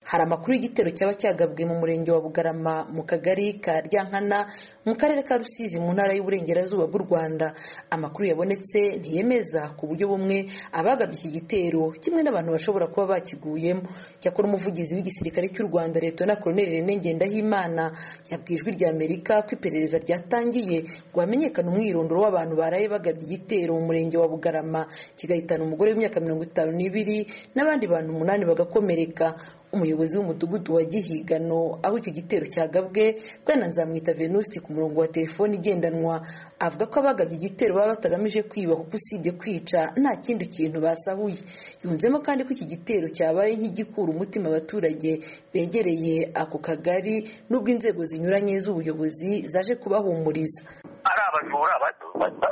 hari amakuru y'igitero cyaba cyagabwe mu murenge wa bugarama mu kagari ka ryankana mu karere ka rusizi mu ntara y'uburengerazuba bw'u rwanda amakuru yabonetse ntiyemeza ku buryo bumwe abagabye iki gitero kimwe n'abantu bashobora kuba bakiguyemo cyakora umuvugizi w'igisirikare cy'u rwanda leta na koroneli rene ngendahimana yabwiye ijwi rya amerika ko iperereza ryatangiye ngo hamenyekane umwirondoro w'abantu baraye bagabye igitero mu murenge wa bugarama kigahitana umugore w'imyaka mirongo itanu n'ibiri n'abandi bantu umunani bagakomereka umuyobozi w'umudugudu wa gihigano aho icyo gitero cyagabwe bwana nzamwita venuste ku murongo wa telefone igendanwa avuga ko abagabye igitero baba batagamije kwiba kuko usibye kwica nta kindi kintu basahuye yunzemo kandi ko iki gitero cyabaye nk'igikura umutima abaturage begereye ako kagari n'ubwo inzego zinyuranye z'ubuyobozi zaje kubahumuriza ari abajura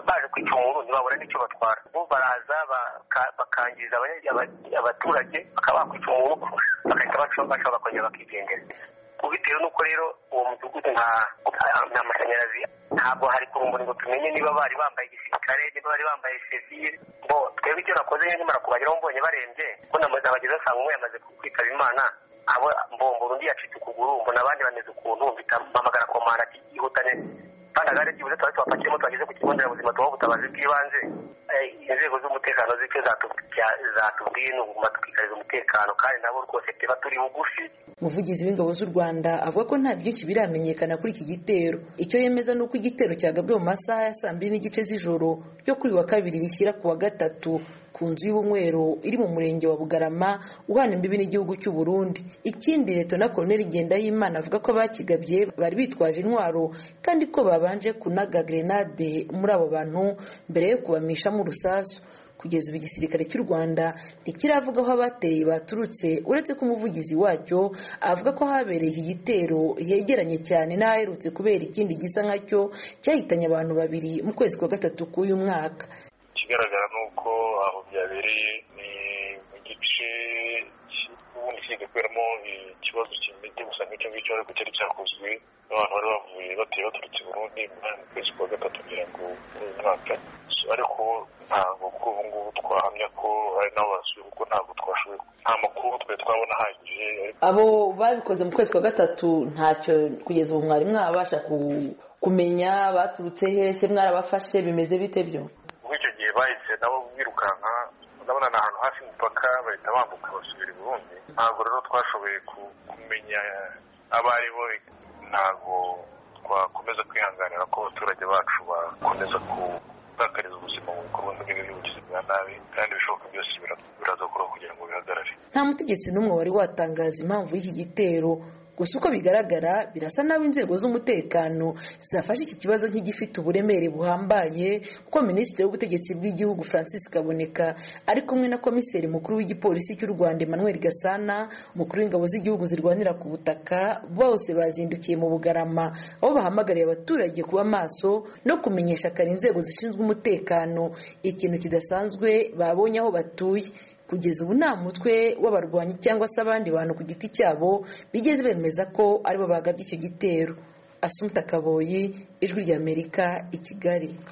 baje kwica umurundi babura n'icyo batwara bo baraza bakangiza abaturage bakaba bakwica umurundi bagahita baca bakongera bakigendera bitewe n'uko rero uwo mudugudu nta mashanyarazi ntabwo hari ku rumuri ngo tumenye niba bari bambaye igisirikare niba bari bambaye sivire ngo twebwe icyo nakoze nkimara kubageraho mbonye barembye ko namaze abageze asanga umwe yamaze kwitaba imana abo mbombora undi yacitse ukuguru mbona abandi bameze ukuntu mpamagara komanda ati yihutane kandi agare byibuze tuba tubapakiyemo twageze ku kigo nderabuzima tubaha ubutabazi bw'ibanze inzego z'umutekano z'icyo zatubwiye ni uguma tukikariza umutekano kandi nabo rwose tuba turi bugufi umuvugizi w'ingabo z'u rwanda avuga ko nta byinshi biramenyekana kuri iki gitero icyo yemeza ni uko igitero cyagabwe mu masaha ya saa mbiri n'igice z'ijoro yo kuri wa kabiri rishyira ku wa gatatu ku nzu y'ubunywero iri mu murenge wa bugarama uhana imbibi n'igihugu cy'u Burundi ikindi leta na koroneli ngendahimana avuga ko bakigabye bari bitwaje intwaro kandi ko babanje kunaga grenade muri abo bantu mbere yo kubamishamo urusasu kugeza ubu igisirikare cy'u rwanda ntikiravuga aho abateye baturutse uretse ko umuvugizi wacyo avuga ko habereye iki gitero yegeranye cyane n'aherutse kubera ikindi gisa nkacyo cyahitanye abantu babiri mu kwezi kwa gatatu k'uyu mwaka ikigaragara ni uko aho byabereye ni mu gice ubundi kijya kuberamo ikibazo kimeze gusa nk'icyo ngicyo ariko cyari cyakozwe n'abantu bari bavuye bateye baturutse burundi mu kwezi kwa gatatu kugira ngo uyu mwaka ariko ntabwo kuri ubu ngubu twahamya ko ari nabo basuye kuko ntabwo twashoboye nta makuru twari twabona ahagije abo babikoze mu kwezi kwa gatatu ntacyo kugeza ubu mwari mwabasha kumenya baturutse hese mwarabafashe bimeze bite byo muri icyo gihe bahise nabo birukanka ndabona ni ahantu hafi y'umupaka bahita bambuka basubira i burundi ntabwo rero twashoboye kumenya abo ari bo ntabwo twakomeza kwihanganira ko abaturage bacu bakomeza gutakariza ubuzima mu bikorwa nk'ibi bwa nabi kandi ibishoboka byose birazakorwa kugira ngo bihagarare nta mutegetsi n'umwe wari watangaza impamvu y'iki gitero gusa uko bigaragara birasa n'aho inzego z'umutekano zafashe iki kibazo nk'igifite uburemere buhambaye kuko minisitiri w'ubutegetsi bw'igihugu francis kaboneka ari kumwe na komiseri mukuru w'igipolisi cy'u rwanda emmanuel gasana umukuru w'ingabo z'igihugu zirwanira ku butaka bose bazindukiye mu bugarama aho bahamagariye abaturage kuba maso no kumenyesha kare inzego zishinzwe umutekano ikintu kidasanzwe babonye aho batuye kugeza ubu nta mutwe w'abarwanyi cyangwa se abandi bantu ku giti cyabo bigeze bemeza ko aribo bagabye icyo gitero asumuta kaboyi ijwi ry'amerika i kigali